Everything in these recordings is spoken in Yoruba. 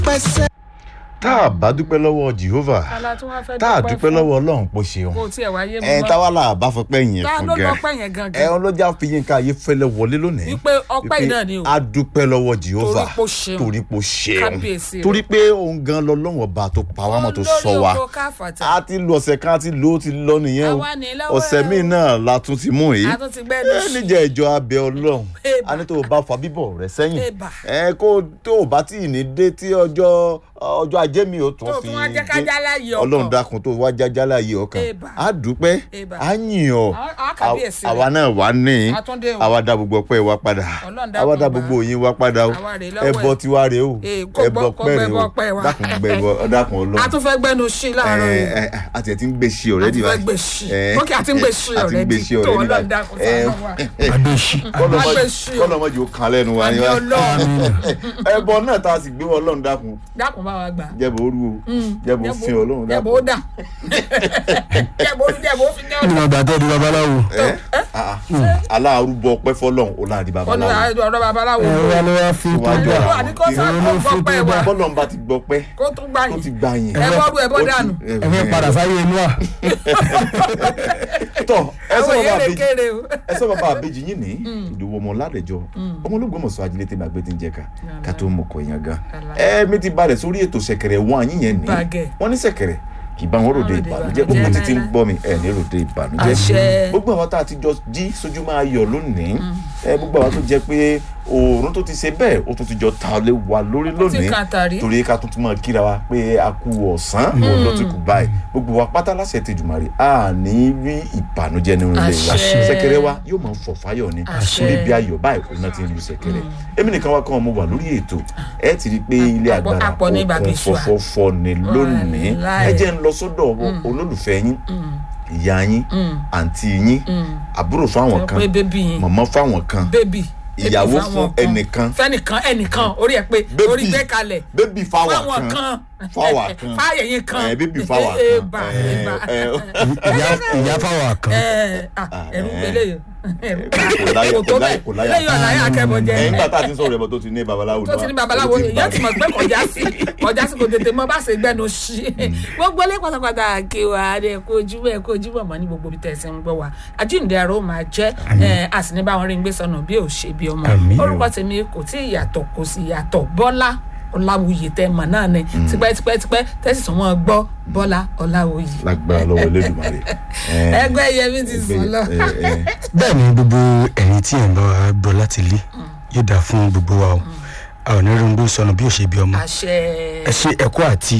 pẹ́sẹ́. tá a bá dúpẹ́ lọ́wọ́ jehovah kálá tí wọ́n fẹ́ tá a dúpẹ́ lọ́wọ́ ọlọ́run pò ṣeun kò tiẹ̀ wáyé mi ẹ mọ́. táwa là bá fọ pé yẹn tá fún ló gan lọ́pẹ́ yẹn gangan ẹ ọlọ́jà fi yín ká ayé fẹ́lẹ́ wọlé lónìí wípé ọpẹ́ yìí náà ni o a dúpẹ́ lọ́wọ́ jehovah Torí pé ó ṣeun. torí pé ó ṣeun Kábíyèsí rẹ̀. torí pé òun gan lọ́lọ́wọ́ ọba tó pa wá mọ́ tó sọ wa olórí oko káfàtà a ti lu ọ̀sẹ̀ kan a ti lo ó ti lọ nìyẹn o Àwa ní lọ́wọ́ ọ̀sẹ̀ ẹ̀ míì o. náà la tún ti mú yìí a tún ti gbẹ́nu ẹ sí níjẹ́ ìjọ abẹ ọlọ́run Eba. a ní tó o bá fa bíbọ̀ rẹ sẹ́yìn Eba. ẹ kó tó o bá tí ì ní dé tí ọjọ́ ọjọ́ ajé mi ò tún tó fi tún wá jẹ́ ká dé. jálá yìí ọkàn ọlọ́run dákun tó wá jájá láàyè ọkàn Eba. á dúpẹ́ Eba. á yìn ọ́ Á- á kábíyèsí àwa rẹ̀. náà wà ní Àtúndé o. àwa dá gbogbo ọpẹ́ wa padà Ọlọ́run dákun àwa dá gbà. gbogbo òyìn wa padà o Àwa rèé lọ́wọ́ ẹbọ ẹ̀. tiwa rèé o Ee, kó gbọ́- kó pẹ́ rèé gbẹ́bọ o ọpẹ́ wa. dákun gbẹbọ dákun a ọlọ́run tún fẹ́ gbẹ́nu sí láàárọ̀ ẹ yìí ẹ àti ẹ ti ń gbé sí ọ̀rẹ́dì A ti fẹ́ báyìí gbé sí. Ẹ, Ok, a ti ń gbé sí a ti ń already. gbé sí Tó ọ̀rẹ́dì Ọlọ́run dákun báyìí ṣàánú wa. adéṣí gbé sí o. kọ́lọ́mọ́jì ó kan lẹ́nu wa àmì ni wa ọlọ́run ẹbọ náà tá a sì gbé wọn ọlọ́run dákun dákun bá wa gbà. jẹ́bọ̀ orú o jẹ́bọ̀ fi ọlọ́run jẹ́bọ̀ ó dákun dà jẹ́bọ̀ ó jẹ́bọ̀ ó fi jẹ́ nínú ọ̀dà. ọgbà tẹ́ di babaláwo ẹ ah, ah. aláàrúbọ ọpẹ́ fọ́lọ́run ó láàdì ó ní babaláwo ọ̀rọ̀ babaláwo ẹ wá ló wá fi Wá tọ́jú dá. àwọn àdìkọ́ sá ìrònú kó gbọ́ fún pẹ́ tó wa bá bọ́lọ́run bá ti gbọ́ pẹ́ kó tún gbà tó yín ti gbà yín ẹ bọ́rú ẹ bọ́ ó ti- dànù. ẹ- ẹ fẹ́ padà sáyé inú à tọ ẹ sọ àwọn bàbá èèyàn lè àbèjì kéré o. ẹ sọ bàbá àbèjì yín ní ìdòwò ọmọ ládẹjọ ọmọ ológun mọ̀sọ́ ajílẹ̀ tẹ́lẹ̀ àgbẹ̀ tí ń jẹ́ ká ká tó mọ̀ kọ́ yẹn gan ẹ mi ti balẹ̀ sórí ètò ṣẹ̀kẹ̀rẹ̀ wọn àyín yẹn ní Bàgẹ́. wọ́n ní ṣẹ̀kẹ̀rẹ̀ kì í bá wọn ròde Ròde ìbànújẹ́ ìbànújẹ́ gbogbo ti ti ń láíláí. gbọ́ mi ẹ̀ ní ròde ìbànújẹ́ Àṣẹ. gbogbo àwọn tá a ti jọ jí sójú máa yọ lónìí ẹ gbogbo àwọn tó jẹ́ pé oòrùn tó ti ṣe bẹ́ẹ̀ ó tún ti jọ ta lé wa lórí Ó ti lónìí kàn tàrí. torí ká tuntun máa kíra wa pé a kú ọ̀sán òun ló ti kù báyìí gbogbo wa pátá láṣẹ ti jùmọ̀rì a ní rí ìbànújẹ́ nínú ilé wa Àṣẹ. ṣẹ̀kẹ̀rẹ̀ wa yóò máa fọ̀ fáyọ̀ ni Àṣẹ. torí bí ayọ̀ báyìí òun náà ti ń lu ṣẹ̀kẹ̀rẹ̀ èmi nìkan wá kàn mo wà lórí ètò ẹ ti rí i pé ilé Àpọ̀- agbára àpọ̀ ní bàbá òkun ìṣúà. fọfọfọ ni lónìí Wàláì. ẹ jẹ́ ń lọ sọ́dọ̀ olólùfẹ́ yín ìyá yín àǹtí yín àbúrò fáwọn kan pé bébì yín mọ̀mọ́ fáwọn kan bébì ìyàwó bébì fún fáwọn kan. ẹnìkan fẹ́nìkan ẹnìkan orí ẹ pé Bébì. orí gbé kalẹ̀ bébì fáwọn fáwọn kan kan fáwọn kan fáyẹ̀yìn kan ẹ bébì fáwọn Ẹ kan bà, ẹ, ẹ bà. ẹ, ìyá ìyá fáwọn kan Ẹ, ah, ẹ̀rù ẹ. gbélé yìí ẹ̀rù kò láyà kò kò tó láyà bẹ́ẹ̀ kò láyà lẹ́yìn ọ̀la yà kẹ́bọ̀ jẹ ẹ̀yìn bàtà àti sọ̀rọ̀ ẹ̀bọ̀ tó ti ní babaláwo tó ti ní babaláwo èèyàn ti mọ̀ pé kọjá sí kọjá sí kò tètè mọ bá ṣe gbẹnu sí gbogbo ilé pátápátá kí wa ẹ kó ojúmọ́ ẹ kó ojúmọ́ mọ́ ní gbogbo ibi tẹ̀sí ń gbọ́ wa àjíǹde ara ó máa jẹ́ ẹ, a sì ní báwọn rí ń gbé sọnù bí ò ṣe bí ọmọ Àmín. orúkọ tèmi kò tí ì yàtọ̀ kò sì yàtọ̀ bọ́lá ọláwuyè tẹ mọ̀ náà ni tipẹ́tipẹ́tipẹ́ tẹ́sí tó wọ́n gbọ́ bọ́lá ọláwuyè lágbára lọ́wọ́ Elédùmarè ẹ, ẹgbẹ́ yẹmi ti ẹgbẹ́- sùn lọ. ẹ, ẹ, bẹ́ẹ̀ ni gbogbo ẹ̀yin tí ẹ̀ ń bá wa gbọ́ láti ilé yóò dáa fún gbogbo wa o a ò ní rí ohun sọnù bí ò ṣe bí ọmọ àṣẹ ẹ ṣe ẹ̀kọ́ àti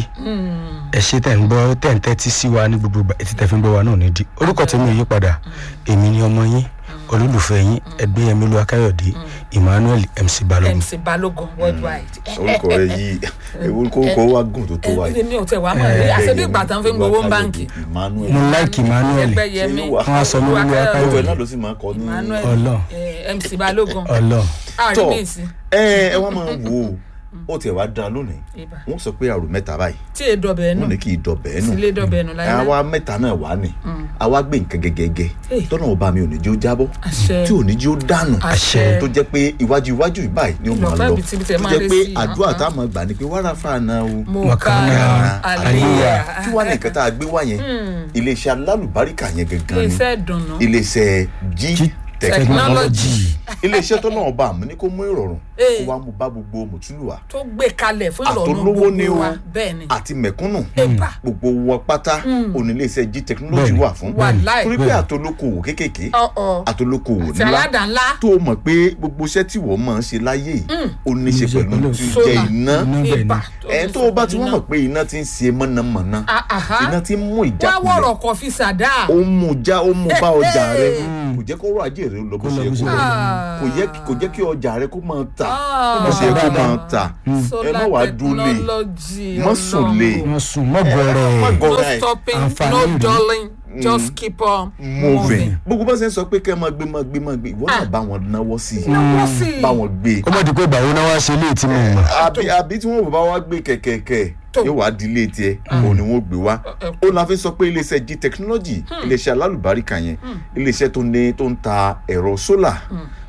ẹ ṣe tẹ̀ ń gbọ́ tẹ̀ ń tẹ́tí sí wa ní gbogbo ìgbà etí tẹ̀ fi ń gbọ́ wa náà ní di orúkọ tèmi ò yí padà èmi ni ọmọ yín olólùfẹ́ yín ẹgbẹ́yẹmí lu akáyọ̀dé emmanuel mc balogun mc balógun worldwide. orúkọ rẹ yìí orúkọ wa gùn tó tó wa yìí mi ò tẹ wàá mọ̀ ní àṣẹbí ìgbà tán fi ń gbowó ń báǹkì. Emmanuel mo like emmanuel ẹgbẹ́ yẹmi Ṣé wà? Wọ́n á sọ mí ní gbogbo ẹ̀ Akáyọ̀dé. náà ló sì máa kọ ní emmanuel Ọlọ́run. eh, mc balógun ọlọ àrí tọ mi sí ẹ ẹ wá máa wò ó ó tiẹ̀ wá da lónìí ibà wọ́n sọ pé àrò mẹ́ta báyìí tí èdè ọbẹ̀ nù wọ́n ní kí n dọ̀bẹ̀ ẹ́ nù sílé dọ̀bẹ̀ nù láyé àwa mẹ́ta náà wà ní àwa gbé nǹkan gẹ́gẹ́gẹ́ Eh. tọ́nà ọba mi ò ní jí ó jábọ́ àṣẹ tí ò ní jí ó dànù àṣẹ tó jẹ́ pé iwájú iwájú ìbáyìí ni ó máa Ìlọ́pẹ́ lọ bìtìbìtì ẹ tó máa jẹ́ lé pé sí i. àdúrà Uh-huh. tá a máa gbà ni pé wàrà fàánà o mo Mọ̀kànlá, ká àlíyà. kí wàá ní nǹkan tá a gbé wá yẹn iléeṣẹ́ alálùbáríkà yẹn gangan ni iléeṣẹ́ ìdùnnú iléeṣẹ́ g technology iléeṣẹ́ tó náà bá àmú ní kó mú ìrọ̀rùn Eh. kó wá mú bá gbogbo mùtúlùwà tó gbé kalẹ̀ fún ìrọ̀rùn àtolówó ni gbogbo o wa bẹ́ẹ̀ ni àti mẹ̀kúnnù Ẹ̀bà. gbogbo wọn pátá oníléeṣẹ́ g technology Bẹ́ẹ̀ni. wà fún Wàláì. torí pé àtolókòwò kéékèèké ọ̀ọ̀ àtolókòwò àti ńlá aládàá ńlá tó o mọ̀ pé gbogbo iṣẹ́ tí wọ́n máa ń ṣe láyé yìí ó ní í ṣe Ní í ṣe pẹ̀lú pẹ̀lú tí solar. jẹ́ iná Iná bẹ́ẹ̀ ni. ibà ẹ̀ tó o bá ti wọ́n mọ̀ pé iná ti ń ṣe mọ̀nàmọ́ná Ah, aha. iná ti ń mú wá ìjákulẹ̀ wọ̀rọ̀ kọ̀ fi sàdá ó ń mú já ó ń mú bá ọjà rẹ Hey. kò jẹ́ kó rọ ajé rẹ lọ bó Kó lọ ṣe bó kó ṣe lọ Ah. kò yẹ kò jẹ́ kí ọjà rẹ kó máa tà Ah. bó ṣe kó máa tà ẹ má wàá solar dúlé technology Má sùn lé. Ọlọ́run. wọn sùn mọ́gọ́rọ̀ má ẹ̀ gọ no Alright. stopping Àǹfààní no rí. dulling just keep on moving moving. gbogbo bá ṣe ń sọ pé kẹ́ ẹ máa gbé máa gbé máa gbé ìwọ náà Ah. bá wọn náwó sí i náwó sí i. bá wọn gbé ó mọ̀ di pé ìgbà wo náà wá ṣe léè tí mo mọ̀ àbí àbí tí wọn bá wá gbé kẹ̀kẹ́kẹ́ Tó. yóò wá di ilé tiẹ̀ òun ni wọ́n gbé wá ó la fi sọ pé iléeṣẹ́ g technology iléeṣẹ́ alálùbáríkà yẹn iléeṣẹ́ tó ní tó ń ta ẹ̀rọ sólà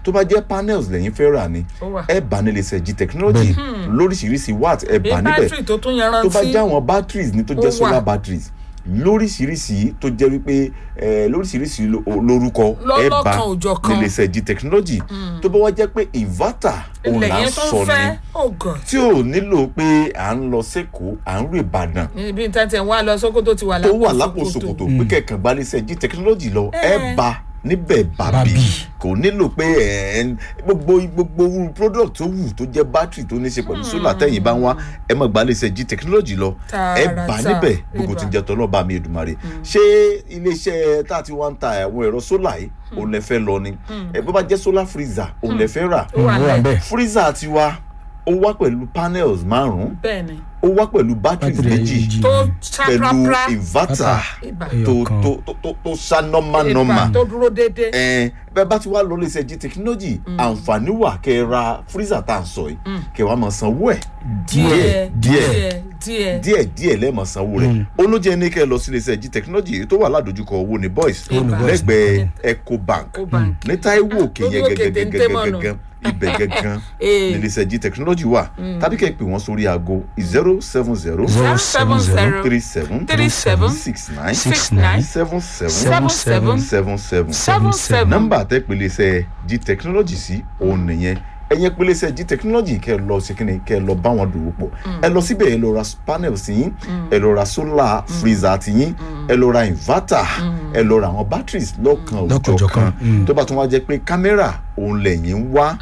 tó bá jẹ́ panels lẹ́yìn fẹ́ rà ni Ó wà. ẹ bá nílé iṣẹ́ g technology lóríṣiríṣi watt ẹ bí bá níbẹ̀ bátìrì tó tún tó yanrantí bá jẹ́ àwọn batteries ní tó Ó jẹ́ wà. solar batteries lóríṣiríṣi tó jẹ́ wípé eh, lóríṣiríṣi lo- lórúkọ ẹ bá Lọ́lọ́kan òjọ̀kan. nílé iṣẹ́ g technology tó bá wá jẹ́ pé inverter òun ilẹ̀ là ń yẹn tó sọ ń ni fẹ́ oh god tí ò nílò pé à ń lọ sẹ́kọ̀ọ́ à ń rè ìbàdàn níbi tí tẹ̀ wá lọ sókótó ti wà tó lápò wà lápò ṣòkòtò pé kẹ̀kàn gba ní sẹ́jí technology lọ ẹ bá níbẹ̀ bàbí Bàbí. kò nílò pé ẹ ń gbogbo gbogbo irú product tó wù tó jẹ́ battery tó ní ṣe pẹ̀lú solar tẹ̀yìn bá ń wá ẹ má gba ní sẹ́jí technology lọ ẹ bá Tààràtà. níbẹ̀ gbogbo Ẹ tí ń bá. jẹ́ tọ́lọ́ bá mi Èdùmàrè ṣé iléeṣẹ́ tá a ti wá ń ta àwọn ẹ̀rọ solar yìí òun lẹ fẹ́ lọ ni ẹ bó bá jẹ́ solar freezer òun lẹ fẹ́ rà ó wà ó wà lẹ̀ bẹ́ẹ̀ freezer tiwa ó wá pẹ̀lú panels márùn-ún bẹ́ẹ̀ ni ó wá pẹ̀lú batteries Battery méjì méjì. tó pẹ̀lú ṣàprápra inverter ibà tó Ẹyọkan. tó tó tó tó ṣá nọ́mà nọ́mà ibà tó dúró déédéé ẹn bẹ́ẹ̀ bá ti wá lọ léṣe jí technology àǹfààní wà kẹ́ ẹ ra freezer tá à ń sọ yìí kẹ́ ẹ wá máa sanwó ẹ̀ díẹ̀ díẹ̀ díẹ̀ díẹ̀ díẹ̀ díẹ̀ lẹ́ẹ̀mọ̀ sanwó rẹ̀ olójẹ́ ní kẹ́ ẹ lọ sí léṣe jí technology èyí tó wà ládojúkọ owó ní boys Owó ní Boys. lẹ́gbẹ̀ẹ́ ecobank Ecobank. ní Táíwò òkè Lórí yẹn òkè téńté mọ́nà. gẹ́gẹ́gẹ́gẹ́gẹ́ ibẹ̀ gẹ́gẹ́ Eh. ní léṣe jí technology wà tàbí kẹ́ ẹ pè wọ́n sórí aago zero seven zero zero seven seven zero zero three seven three seven six nine six nine seven seven seven seven seven seven seven seven nọ́mbà tẹ pèlèsè g technology sí òun nìyẹn ẹyẹ pèlèsè g technology kẹ lọ sí kíni kẹ lọ bá wọn dòwò pọ̀ ẹ lọ síbẹ̀ ẹ lọ ra panel sí yín ẹ lọ ra solar freezer ti yín ẹ lọ ra inverter ẹ lọ ra àwọn batteries lọ́kan Lọ́kan òjọ̀kan òjọ̀kan, mm. tó bá tún wá jẹ́ pé kámẹ́rà òun lẹ́yìn ń wá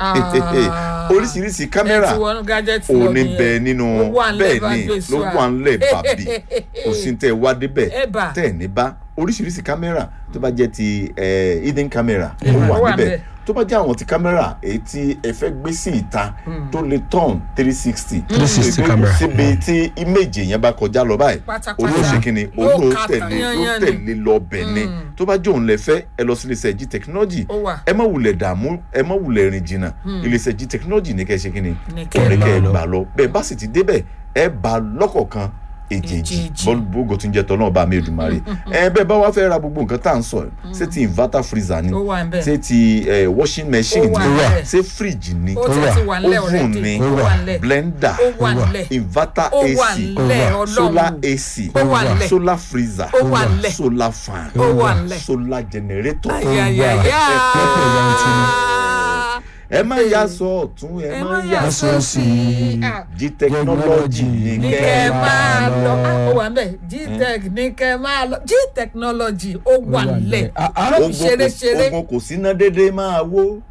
Ah. oríṣiríṣi kámẹ́rà ẹ ti wọnú gadget òun lọ ní nìyẹn. bẹ nínú Ó wà ńlẹ̀ bẹ́ẹ̀ bá ni gbé ló sùúrà. wà ńlẹ̀ bàbí kò sí tẹ́ ẹ wá débẹ̀ Ẹ bà. tẹ́ ẹ̀ ní bá oríṣiríṣi kámẹ́rà tó bá jẹ́ ti eh, hidden camera ó Ó wà wà níbẹ̀ ńbẹ̀. tó bá jẹ́ àwọn ti kámẹ́rà èyí tí ẹ fẹ́ gbé sí ìta tó lè turn three sixty 360 camera. síbi tí image yẹn bá kọjá lọ báyìí Pátápátá. olóòṣè kìíní Yóò olóò ká tẹ̀lé tán ló yányán ni. tẹ̀lé lọ bẹ̀ ni tó bá jẹ́ òun lẹ fẹ́ ẹ lọ sí iléeṣẹ́ g technology Ó wà. ẹ má wulẹ̀ dààmú ẹ má wulẹ̀ rìn jìnnà iléeṣẹ́ g technology ní kẹ́ ẹ ṣe kìíní Ní kẹ́ ẹ òun ní kẹ́ ẹ máa lọ. gbà lọ bẹ́ẹ̀ bá sì ti débẹ̀ ẹ bá lọ́kọ̀ọ̀kan èjèèjì Èjèèjì. bọ́ọ̀gù tó ń jẹ́ tọ́lọ́ bá mi Èdùmàrè ẹ bẹ́ẹ̀ bá wá fẹ́ ra gbogbo nǹkan tá à ń sọ yìí ṣé ti inverter freezer ni Ó wà ńbẹ̀. ṣé ti eh, washing machine Ó wà ni ńbẹ̀. ṣé fridge ni ó ti ti wà ńlẹ̀ oven already ni ó wà ńlẹ̀ blender ó wà ńlẹ̀ inverter ó wà AC ńlẹ̀ solar ọlọ́run AC Ó wà ńlẹ̀. solar freezer Ó wà ńlẹ̀. solar fan Ó wà ńlẹ̀. solar generator ayayaya ẹ má yà sọ ọ̀tún ẹ má yà sọ sósì. sí Ah. g technology ní ní kẹ́ kẹ́ ẹ máa máa lọ Ah, ó lọ. wà ń bẹ̀ gtech ní kẹ́ máa lọ gtechnology ó wà wà ńlẹ̀ ńlẹ̀. Ah, ah. ló ogun fi ṣeré ṣeré kò ogun kò síná dédé máa wó.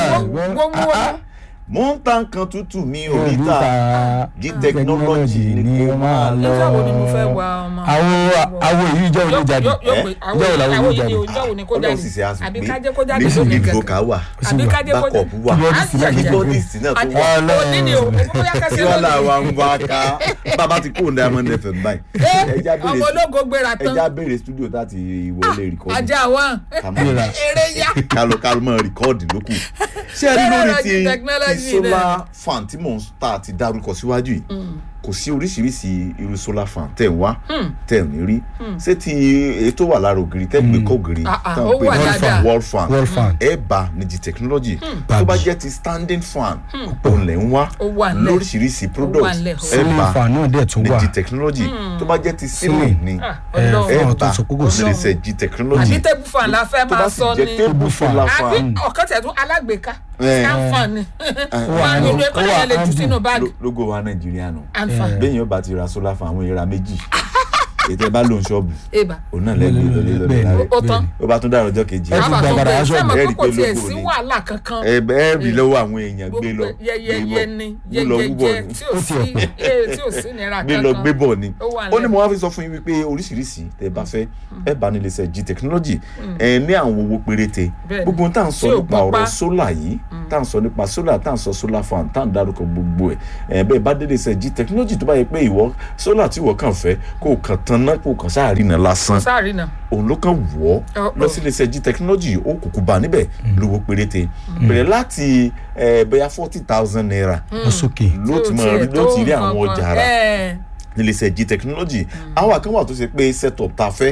gbogbo mo ń ta nǹkan tútù mi ò rí ta g technology ni kò máa lọ. nígbà wo ni mo fẹ́ wa ọmọ àwọn àwọn èyí jẹ́ òní jáde yóò yóò pé Eh? àwọn Ìjọ́ wo làwọn àwọn yìí yìí ni jáde? ìjọ́ wo ni kó ọlọ́run sì ṣe jáde àbí àsùnpé kájẹ́ kó jáde nísìnyí lónìí ìdúró kẹ̀kẹ́ ká wà àbí kájẹ́ kó backup wà Keyboardist náà ti jáde keyboardist náà tó wà. Ọlọ́run. òní ni o bóyá kẹsí tí wọ́n là wá lónìí ń wá ká bàbá ti kóun diamond fm báyìí. ẹja ọmọ béèrè ológo gbéra tán ẹja béèrè studio láti ìwọlé rìkọ́dù ajá wọn Kàmá. eré yá kálọ kálọ mọ rìkọ́ọ̀dì lókù. ṣé ẹ rí lórí ti Technology ti solar fan tí mò ń ta ti dárúkọ síwájú yìí kò sí oríṣiríṣi irú solar fan tẹ̀ ń wá tẹ̀ ń rí ṣé ti èyí tó wà lára ògiri tẹ́ gbé kọ́ ògiri Ah, ah, tán ó pé wà ní dáadáa. wall fan Wall fan. ẹ bá ní di technology tó bá jẹ́ ti standing fan òun lẹ̀ ń wá Ó wà nílẹ̀. lóríṣiríṣi products nílẹ̀, ó ẹ ceiling bá fan náà dẹ̀ tún ní wà di technology tó bá jẹ́ ti ceiling ni Ah, ẹ Ọlọ́run. ẹ fún àwọn tó bá sọ pé kò sí ní di di technology àbí table fan la fẹ́ tó máa bá sì sọ jẹ́ ni table solar àbí fan ọ̀kan tẹ̀ tún alágbèéká Eh. àǹfààní wà wọn ní- ìlú ẹ̀kọ́ ó wà yẹn lè jù handy. sínú báàgì lo- logo wa nàìjíríà nù àǹfààní bẹ́ẹ̀ yẹn bá ti ra solar fan àwọn èèrà méjì ètò ẹ bá lòun ṣọ́ọ̀bù èèbà òun náà lẹ́gbẹ̀ẹ́ lọ́lẹ́ lọ́lẹ́ Bẹ́ẹ̀ ni. láre ó tán ó bá tún dára ọjọ́ kejì Ẹ tún àbá tó gbàgbàrà bẹ aṣọ sẹ́mọ̀ ẹ pé rí kò pé tiẹ̀ logo sí ni. wàhálà kankan ẹ ẹ rí lọ́wọ́ àwọn èèyàn gbé lọ yẹyẹyẹ ni gbé lọ wúbọ̀ yẹyẹyẹ ni tí ò sí eh, tí ò sí nira gbé lọ gbé kankan bọ̀ ni Ó wà ó ní nílẹ̀. mo wá fi sọ fún yín wípé oríṣiríṣi tẹ bá fẹ́ ẹ bá nílé iṣẹ́ g technology ẹ ní àwọn owó péréte Bẹ́ẹ̀ni. gbogbo ohun tá à ń sọ Tí ò nípa gbọ́n pa. ọ̀rọ̀ solar yìí tá à ń sọ nípa solar tá à ń sọ solar fan tá à ń dárúkọ gbogbo ẹ̀ ẹ bẹ́ẹ̀ bá délé iṣẹ́ g technology tó bá yẹ pé ìwọ solar tí ìwọ kàn fẹ́ kó o kàn tan náà kó o kàn sáà rí iná lásán sáàrì náà òun ló kàn wọ́ Ọ- lọ ọ. sí iléeṣẹ́ g technology ó kùkù bá níbẹ̀ lówó péréte bẹ̀rẹ̀ láti ẹ, bóyá forty thousand naira lọ sókè ló ti máa rí ló ti rí àwọn ọjà rà níléeṣẹ́ g technology àwọn kan wà tó ṣe pé setup tá a fẹ́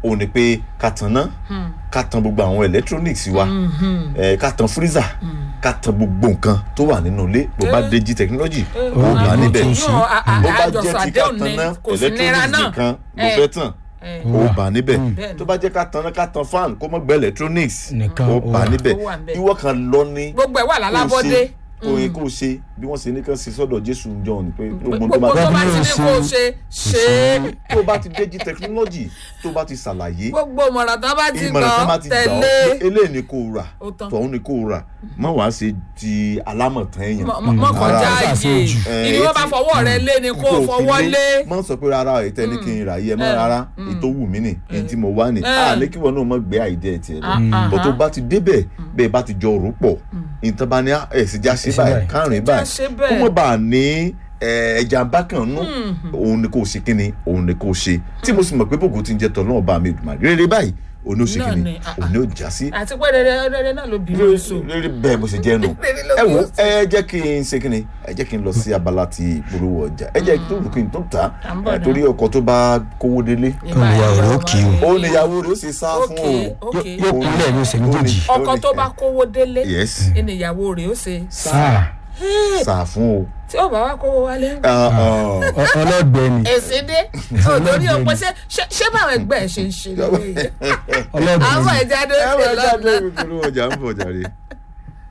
òun ni pé ká tan ná ká tan gbogbo àwọn electronics wa ẹ ká tan freezer ká tan gbogbo nǹkan tó wà nínú ilé bó bá dé jí technology ó bá níbẹ̀ yóò bó bá àjọsọ jẹ́ tí ká àdéhùn tan ní ná kò sí nira electronics náà nìkan ló Eh. fẹ́ tàn Eh. ó bá níbẹ̀ Bẹ́ẹ̀ni. tó bá jẹ́ ká tan ná ká tan fan kó mọ́ gbẹ́ electronics Nìkan, ó ó bá wà. níbẹ̀ Ó wà níbẹ̀. ìwọ kan lọ ní gbogbo ẹ̀ wà lálábọ́dé kó o kó o ṣe bí wọ́n ṣe ní kán ṣe sọ́dọ̀ jésù john pé gbogbo gbogbo tó tó bá bá ti ní kó o ṣe ṣe é tó o bá ti dé jí technology tó o bá ti ṣàlàyé gbogbo ìmọ̀ràn tó bá ti ìmọ̀ràn tó bá gbọ́ ti gbà ọ́ tẹ̀lé pé eléyìí ni kò rà Ó tán. tọ̀hún ni kò rà má wàá ṣe ti alámọ̀tán èèyàn mọ- mọ- mọ kọjá Ara- ààyè àṣejù. ìní wọn bá fọwọ́ rẹ lé ni kó o fọwọ́ lé má sọ pé rárá ètò ẹni kí n rà yí ẹ má Eh. rárá ètò wù mí nì èyí tí mo wá nì Eh. á ní kí wọn náà mọ gbé àìdí ẹ tiẹ Ah, lọ ah, bó tó ah. bá ti débẹ̀ bẹ́ẹ̀ bá ti jọ rò pọ̀ ìtàn bá ní ẹ sì já sí Ṣe báyìí báyìí. kárìn Já báyìí ṣe kó bẹ́ẹ̀. mọ̀ bá a ní eh, ẹja bákan nú òun ni kò ṣe kíni òun ni kò ṣe tí mo sì mọ̀ pé bògùn ti ń jẹ tọ̀ náà bá mi dùn rere báyìí òun ni ó ṣe Náà kíni ni, ah, òun ni ó já sí àti pé rere rere náà ló bí lóṣù rere bẹ́ẹ̀ bó ṣe jẹ́ nù Rere ló ẹ wo bí oṣù. ẹ jẹ́ kí n ṣe kíni ẹ jẹ́ kí n lọ sí abala ti ìpolówó ọjà ẹ jẹ́ tó kí n tó ta À ń bọ̀ ẹ náà. torí ọkọ̀ tó bá kówó délé Olùwà ọ̀rọ̀ kì í ó níyàwó rẹ̀ ó sì sá fún ok o ok yóò kúnlẹ̀ ní ọ̀sẹ̀ méjèèjì ọkọ tó bá kówó délé yes ìníyàwó rẹ̀ ó ṣe sáà sá fún o tí ó bá wá kówó wálé ń Ah, ah. ọ- ọlọ́gbẹ́ ni èsì dé òtórí òpin ṣé ṣé- ṣé báwọn ẹgbẹ́ ẹ̀ ṣe ń ṣe lélẹ́yìí ọlọ́gbẹ́ àwọn ni ìjáde ẹ ó wọ ṣe ẹ jáde lọ́nà ìpolówó ọjà ń bọ̀ jàre.